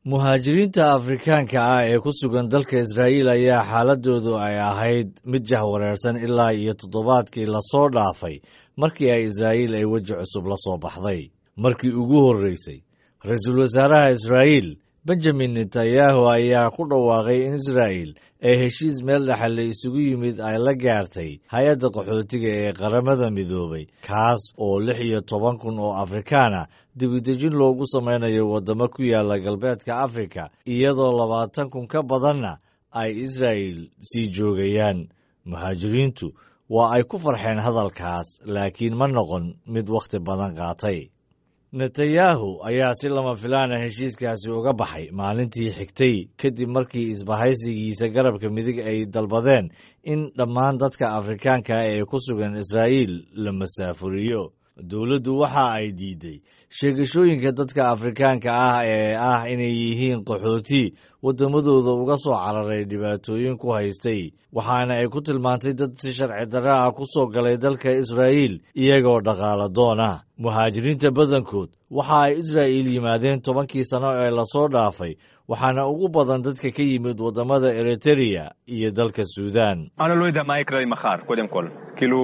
muhaajiriinta afrikaanka ah ee ku sugan dalka israa'iil ayaa xaaladoodu ay ahayd mid jahwareersan ilaa iyo toddobaadkii lasoo dhaafay markii ay israa'iil ay weji cusub la soo baxday markii ugu horreysay ra-iisul wasaaraha israa'iil benjamin netanyahu ayaa ku dhawaaqay in israa'iil ee heshiis meel dhexal la isugu yimid ay la gaartay hay-adda qaxootiga ee qaramada midoobay kaas oo lix iyo toban kun oo afrikaana dibidejin loogu samaynayo waddamo ku yaala galbeedka afrika iyadoo labaatan kun ka badanna ay israa'iil sii joogayaan muhaajiriintu waa ay ku farxeen hadalkaas laakiin ma noqon mid wakhti badan qaatay netanyahu ayaa si lama filaana heshiiskaasi uga baxay maalintii xigtay kadib markii isbahaysigiisa garabka midig ay dalbadeen in dhammaan dadka afrikaanka ee ku sugan israa'iil la masaafuriyo dowladdu waxa ay diiday sheegashooyinka dadka afrikaanka ah ee ah inay yihiin qaxooti waddamadooda uga soo cararay dhibaatooyin ku haystay waxaana ay ku tilmaantay dad si sharci darra ah ku soo galay dalka israa'iil iyagoo dhaqaala doon ah muhaajiriinta badankood waxa ay israa'iil yimaadeen tobankii sano ee lasoo dhaafay waxaana ugu badan dadka ka yimid waddamada eritereya iyo dalka suudan أنا לא יודע מה יקרה לי מחר, קודם כל. כאילו,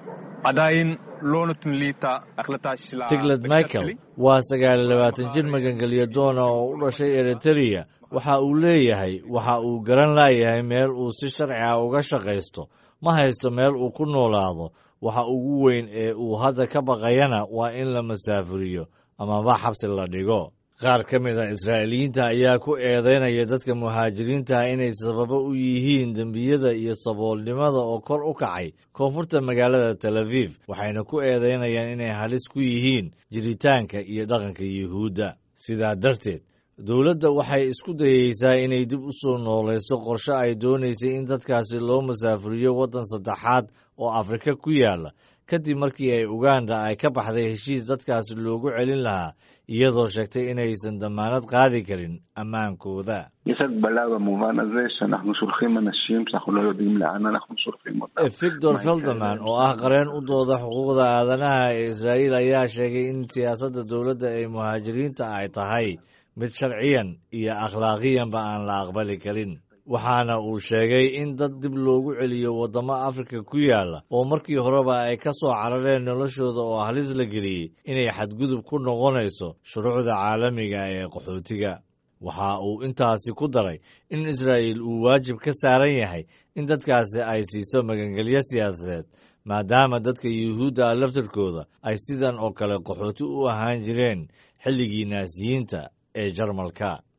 עדיין לא נותנים לי את ההחלטה של tigled הבקשה michael שלי. waa sagaal iyo labaatan jir magangelyo doona oo u dhashay eritereya waxa uu leeyahay waxa uu garan laayahay meel uu si sharci ah uga shaqaysto ma haysto meel uu ku noolaado waxa ugu weyn ee uu hadda ka baqayana waa in la masaafuriyo amaba xabsi la dhigo qaar ka mid a israa'iiliyiinta ayaa ku eedaynaya dadka muhaajiriinta inay sababo u yihiin dembiyada iyo saboolnimada oo kor u kacay koonfurta magaalada tel aviv waxayna ku eedaynayaan inay halis ku yihiin jiritaanka iyo dhaqanka yuhuudda sidaa darteed dowladda waxay isku dayeysaa inay dib u soo noolayso qorshe ay doonaysay in dadkaasi loo masaafuriyo waddan saddexaad oo afrika ku yaala kadib markii ay uganda ay ka baxday heshiis dadkaasi loogu celin lahaa iyadoo sheegtay inaysan dammaanad qaadi karin ammaankooda יש הגבלה במובן הזה שאנחנו שולחים אנשים שאנחנו לא יודעים לאן אנחנו שולחים אותם. victor felderman oo ah qareen u dooda xuquuqda aadanaha ee israa'iil ayaa sheegay in siyaasadda dowladda ee muhaajiriinta ay tahay mid sharciyan iyo akhlaaqiyanba aan la aqbali karin waxaana uu sheegay in dad dib loogu celiyo waddamo afrika ku yaala oo markii horeba ay ka soo carareen noloshooda oo halis la geliyey inay xadgudub ku noqonayso shuruucda caalamiga ee qaxootiga waxa uu intaasi ku daray in israa'iil uu waajib ka saaran yahay in dadkaasi ay siiso magangelyo siyaasadeed maadaama dadka yuhuudda ah laftarkooda ay sidan oo kale qaxooti u ahaan jireen xilligii naasiyiinta ee jarmalka